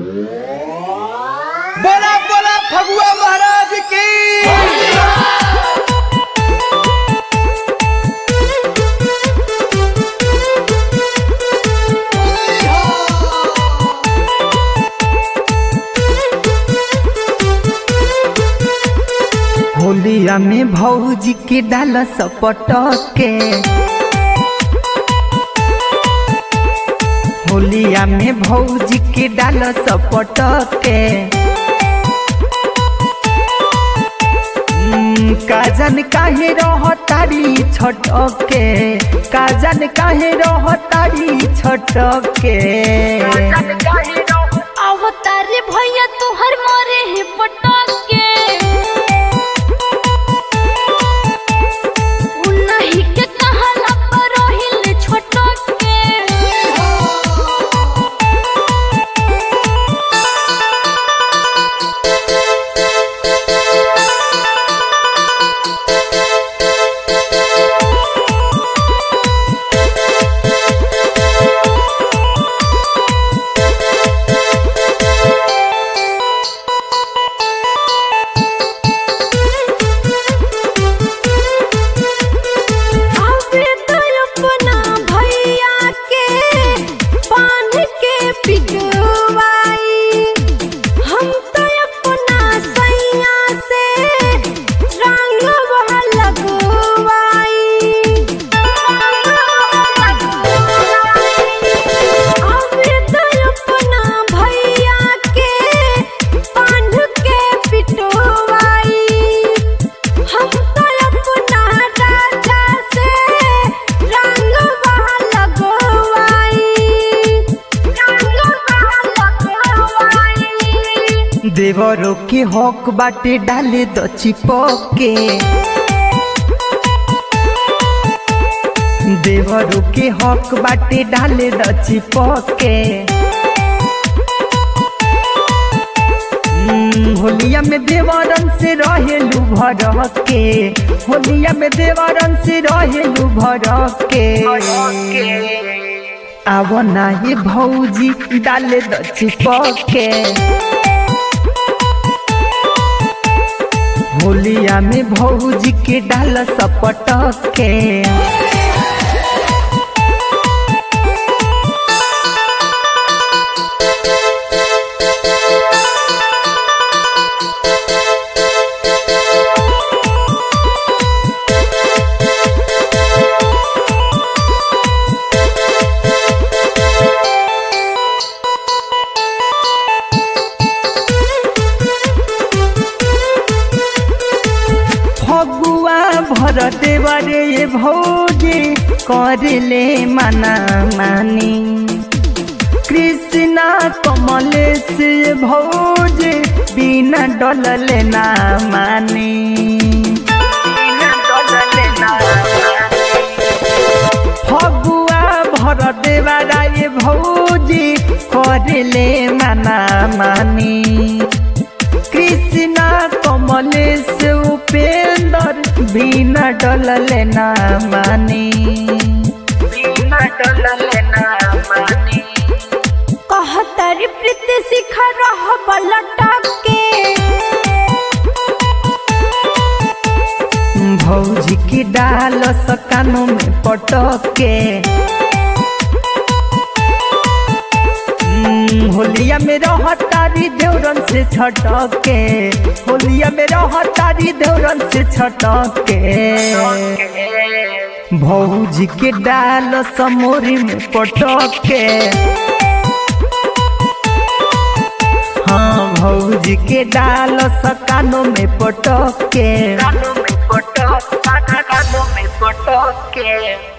बोला बोला फगुआ महाराज की होलिया में भौजी के डाल सपट के होलिया में भौजी के डाल सपट के हम्म, काजन काहे रह तारी छटक के काजन काहे रह तारी छटक के अवतारे भैया तोहर मारे है पटक के उन्हीं के कहला पर रहिल छोटक के आवे तो अपना भैया के पान के पिटवाई हम तो अपना सैया से रंग वह लगवाई आवे तो अपना भैया के पान के पिटवाई हम तो अपना राजा से रंग वहाँ लगवाई रंग वहाँ लगवाई देवरों के हक बाटे डाले द चिपके देवरों के हक बाटे डाले द चिपके हम्म, होलिया में देवरन से रहेलू भर के होलिया में देवरन से रहेलू भर के आव नाही भौजी डाले द चिपके होलिया में भौजी के डाल सपट के फगुआ भर देवरे ये भौजी करले मना मानी कृष्णा कमलेश ये भौजी बिना डलले ना मानी बिना डलले ना फगुआ भर देवरा ये भौजी करले मना मानी कृष्णा कमलेश उपेंद्र बिना डलले ना मानी बिना डलले ना मानी कहतर प्रीत शिखा रह बलटक के भौजी की डाल सकानों में पटके हम्म, होलिया में रह तारी देवरन से छटके होलिया में रह तारी देवरन से छटके भौजी के डाल समोरी में पटके हाँ भौजी के डाल सकानों में पटके कानों में पटक कानों में पटके